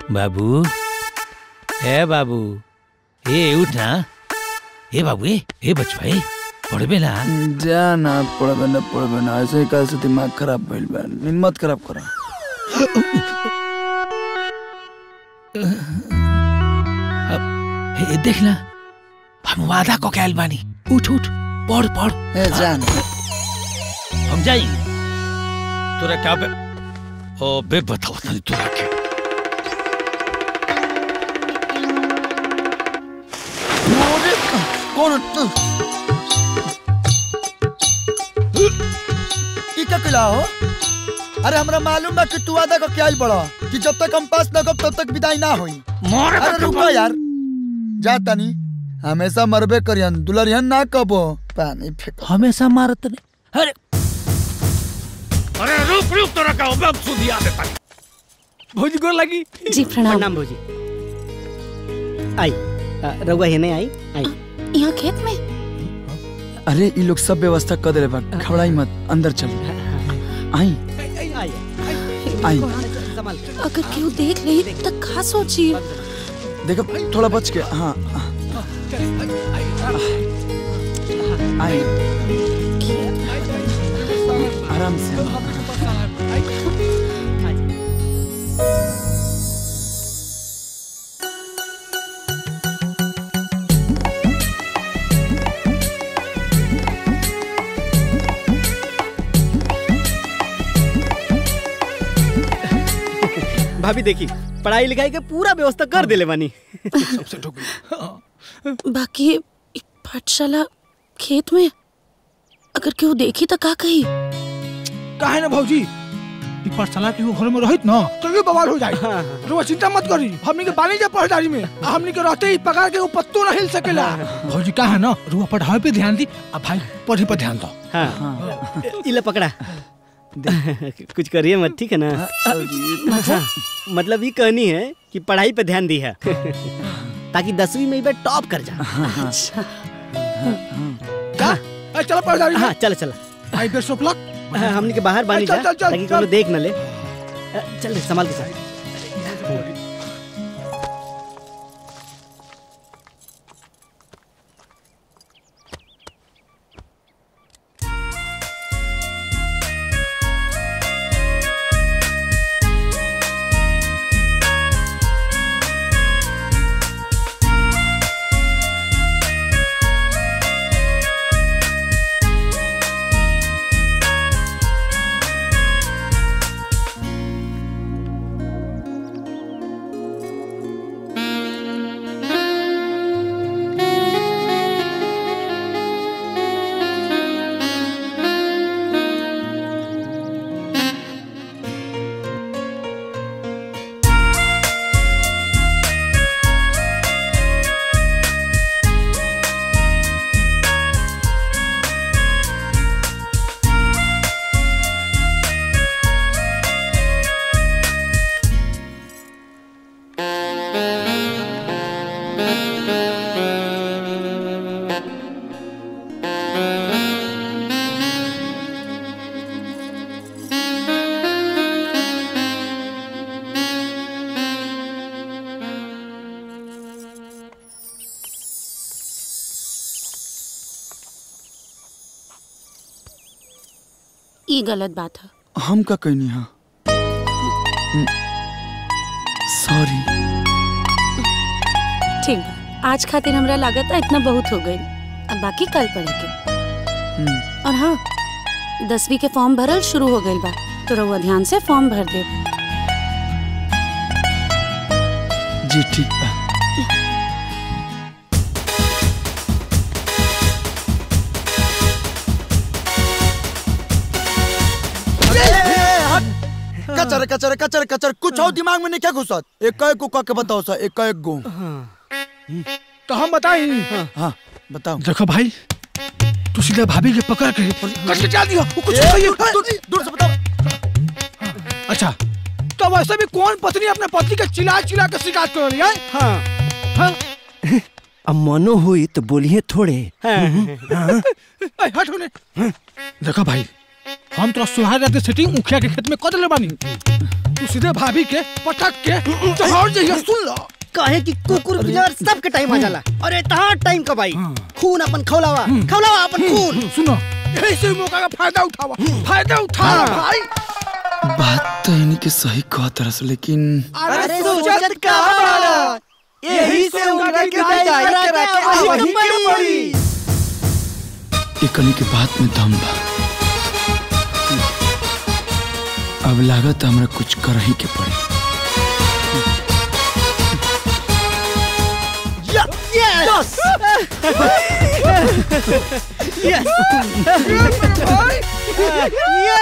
बाबू ए बाबू ए उठ ना ए बाबू ए ए बचवा ए पढ़बे ना जा ना पढ़बे ना पढ़बे ना ऐसे ही कैसे दिमाग खराब भइल बा नींद मत खराब करा ए देख ना हम वादा को कैल बानी उठ उठ पढ़ पढ़ ए जा ना हम जाई तोरा क्या बे ओ बे बताओ तनी तोरा के कौन ई का कला हो अरे हमरा मालूम बा कि तू आधा को क्या बड़ा कि जब तक हम पास न गब तब तक विदाई ना होई मोर अरे रुको यार जा तनी हमेशा मरबे करियन दुलरियन ना कबो पानी फेंक हमेशा मारत नहीं अरे अरे रुक रुक तोरा का अब सुधिया देता भौजी गोर लगी जी प्रणाम प्रणाम भौजी आई आ, रउआ हेने आई आई यहाँ खेत में अरे ई लोग सब व्यवस्था कर देले बा घबराई मत अंदर चल आई आई आई संभाल अगर केहू देख ली तो का सोची देखो थोड़ा बच के हाँ आई आराम से भाभी देखी पढ़ाई लिखाई के पूरा व्यवस्था कर देले बानी बाकी ई पाठशाला खेत में अगर केहू देखी तो का कही काहे ना भौजी ई पाठशाला के वो घर में रहित ना तो ये बवाल हो जाए तो चिंता मत करी हमनी के बानी जा पढ़दारी में आ हमनी के रहते ही पगार के वो पत्तो ना हिल सकेला भौजी काहे ना रुआ पढ़ाई पे ध्यान दी आ भाई पढ़े पे ध्यान दो हाँ इला पकड़ा कुछ करिए मत ठीक है ना हाँ, मतलब ये कहनी है कि पढ़ाई पे ध्यान दी है ताकि दसवीं में भी टॉप कर जा अच्छा क्या ए, चलो पढ़दारी हाँ में चल चल आई बेस्ट ऑफ लक हाँ, हमने के बाहर बानी चल, जा चल, चल, ताकि चल। कोनो देख न ले अ, चल रे संभाल के चल ई गलत बात है हम का कहनी हाँ सॉरी ठीक बा आज खातिर हमरा लागत है इतना बहुत हो गई अब बाकी कल पढ़े के और हाँ दसवीं के फॉर्म भरल शुरू हो गई बा तो रहुआ ध्यान से फॉर्म भर दे जी ठीक बा कचर कचर कचर कचर कुछ और दिमाग में नहीं क्या घुसत एक एक को कह के बताओ सा एक एक गो तो हम बताई हाँ बताओ देखो भाई तू सीधा भाभी के पकड़ के कट के चल दिया वो कुछ ए, नहीं दूर- दूर- दूर से बताओ अच्छा तो वैसे भी कौन पत्नी अपने पति के चिल्ला चिल्ला के शिकायत कर रही है हाँ हाँ? अब मनो हुई तो बोलिए थोड़े हाँ ए, हट होने देखो भाई हम तो सुहार रात सेटिंग मुखिया के खेत में कर ले बानी तू सीधे भाभी के पटक के चढ़ जाइए सुन लो कहे कि कुकुर बिलार सबके टाइम आ जाला और इतना टाइम कब आई खून अपन खौलावा खौलावा अपन खून सुनो यही से मौका का फायदा उठावा फायदा उठा भाई बात तो इनके सही कहत रस लेकिन अरे सोचत का बाड़ा यही से उनका के जाई करा के वही के पड़ी एकनी के बात में दम बा अब लागत हमरा कुछ कर ही के पड़ी यस यस भाई